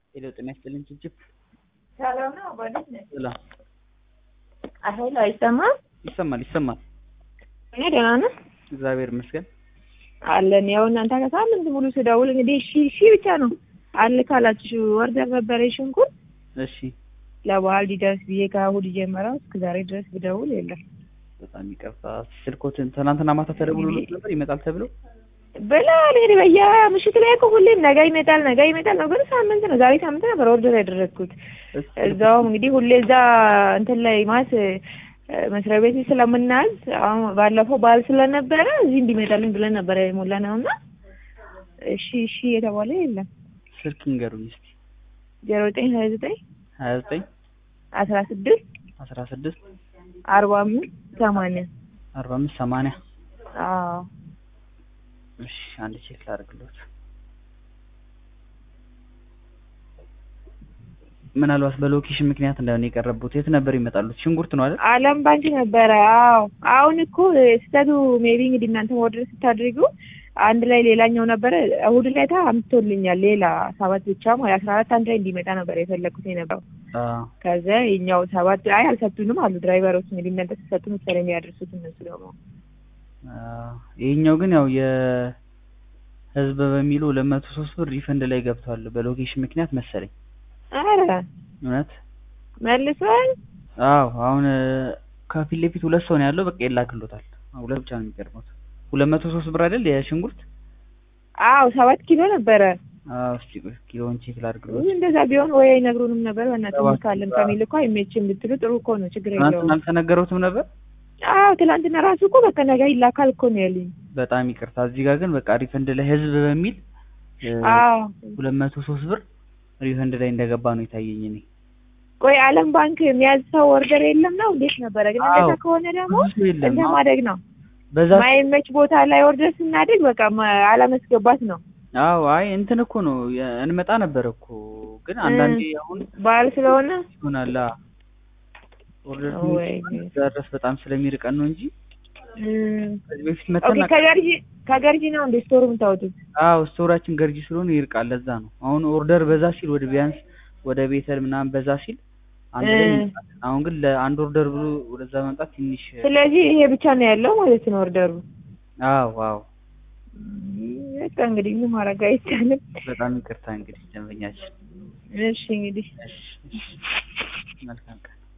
ሄሎ ጤና ይስጥልኝ ችብችብ ሰላም ነው አባዲስ ነህ? ሰላም ሄሎ አይሰማም? ይሰማል ይሰማል እኔ ደህና ነህ? እግዚአብሔር ይመስገን አለን። ያው እናንተ ከሳምንት ሙሉ ስደውል እንግዲህ እሺ እሺ ብቻ ነው አለ ካላችሁ ወርደር ነበረ ሽንኩርት እሺ ለበዓል ሊደርስ ብዬ ከእሑድ ጀመረው እስከ ዛሬ ድረስ ብደውል የለም በጣም ይቅርታ ስልኮትን ትናንትና ማታ ተደውሎልዎት ነበር ይመጣል ተብሎ ብለዋል። እንግዲህ በየምሽት ላይ እኮ ሁሌም ነገ ይመጣል ነገ ይመጣል ነው፣ ግን ሳምንት ነው ዛሬ ሳምንት ነበር ኦርደር ያደረግኩት። እዛውም እንግዲህ ሁሌ እዛ እንትን ላይ ማለት መስሪያ ቤት ስለምናዝ አሁን ባለፈው በዓል ስለነበረ እዚህ እንዲመጣልን ብለን ነበረ የሞላ ነው እና እሺ እሺ የተባለ የለም። ስልክ ይንገሩኝ እስኪ ዜሮ ዘጠኝ ሀያ ዘጠኝ ሀያ ዘጠኝ አስራ ስድስት አስራ ስድስት አርባ አምስት ሰማንያ አርባ አምስት ሰማንያ አዎ እሺ አንድ ቼክ ላድርግሎት ምናልባት በሎኬሽን ምክንያት እንዳይሆን የቀረቡት የት ነበር ይመጣሉት ሽንኩርት ነው አይደል አለም ባንክ ነበረ። አዎ አሁን እኮ ስህተቱ ሜቢ እንግዲህ እናንተ ኦርደር ስታድርጉ አንድ ላይ ሌላኛው ነበረ እሑድ ላይ ታ አምጥቶልኛል ሌላ ሰባት ብቻ ማለት አስራ አራት አንድ ላይ እንዲመጣ ነበር የፈለግኩት የነበረው። አዎ ከዛ የኛው ሰባት አይ አልሰጡንም አሉ ድራይቨሮች። እንግዲህ እናንተ ስትሰጡ መሰለኝ የሚያደርሱት እነሱ ደግሞ አዎ ይሄኛው ግን ያው የህዝብ በሚሉ ሁለት መቶ ሶስት ብር ሪፈንድ ላይ ገብቷል በሎኬሽን ምክንያት መሰለኝ አረ እውነት መልሷል። አዎ አሁን ከፊት ለፊት ሁለት ሰው ነው ያለው በቃ ይላክሎታል ሁለት ብቻ ነው የሚቀርቡት ሁለት መቶ ሶስት ብር አይደል የሽንኩርት አዎ ሰባት ኪሎ ነበረ። አዎ እስኪ ቆይ ኪሎውን ቼክ ላድርግሎት እንደዛ ቢሆን ወይ አይነግሩንም ነበር። በእናትህ ሰባት ካለም ኪሎ። ከሚል እኮ አይመችም ብትሉ ጥሩ እኮ ነው፣ ችግር ትናንትና የለውም። አልተነገረውትም ነበር አዎ ትላንትና ራሱ እኮ በቃ ነገ ይላካል እኮ ነው ያሉኝ። በጣም ይቅርታ እዚህ ጋር ግን በቃ ሪፈንድ ላይ ህዝብ በሚል አዎ ሁለት መቶ ሶስት ብር ሪፈንድ ላይ እንደገባ ነው የታየኝ እኔ ቆይ ዓለም ባንክ የሚያዝ ሰው ኦርደር የለም ነው እንዴት ነበረ? ግን አዎ። እንደዛ ከሆነ ደግሞ ብዙ ሰው የለም እንደ አዎ። ማደግ ነው። በዛ ማይመች ቦታ ላይ ኦርደር ስናደግ በቃ ማ- አለመስገባት ነው። አዎ አይ እንትን እኮ ነው የ- እንመጣ ነበር እኮ ግን አንዳንዴ አሁን በዓል ስለሆነ ይሆናል አ- ኦርደር ወይ እዛ ድረስ በጣም ስለሚርቀን ነው እንጂ እም፣ ከዚህ በፊት ኦኬ መተን ከገርጂ ከገርጂ ነው እንደ ስቶር የምታወጡት? አዎ ስቶራችን ገርጂ ስለሆነ ይርቃል ለዛ ነው አሁን ኦርደር በዛ ሲል ወደ ቢያንስ ወደ ቤተል ምናምን በዛ ሲል አንድ ላይ እ። እንመጣለን። አሁን ግን ለአንድ ኦርደር ብሎ ወደዛ መምጣት ትንሽ ስለዚህ ይሄ ብቻ ነው ያለው ማለት ነው ኦርደሩ። አዎ አዎ እም፣ በቃ እንግዲህ ምን ማድረግ አይቻልም። በጣም ይቅርታ እንግዲህ ደንበኛችን እሺ እንግዲህ እሺ እሺ መልካም ቀን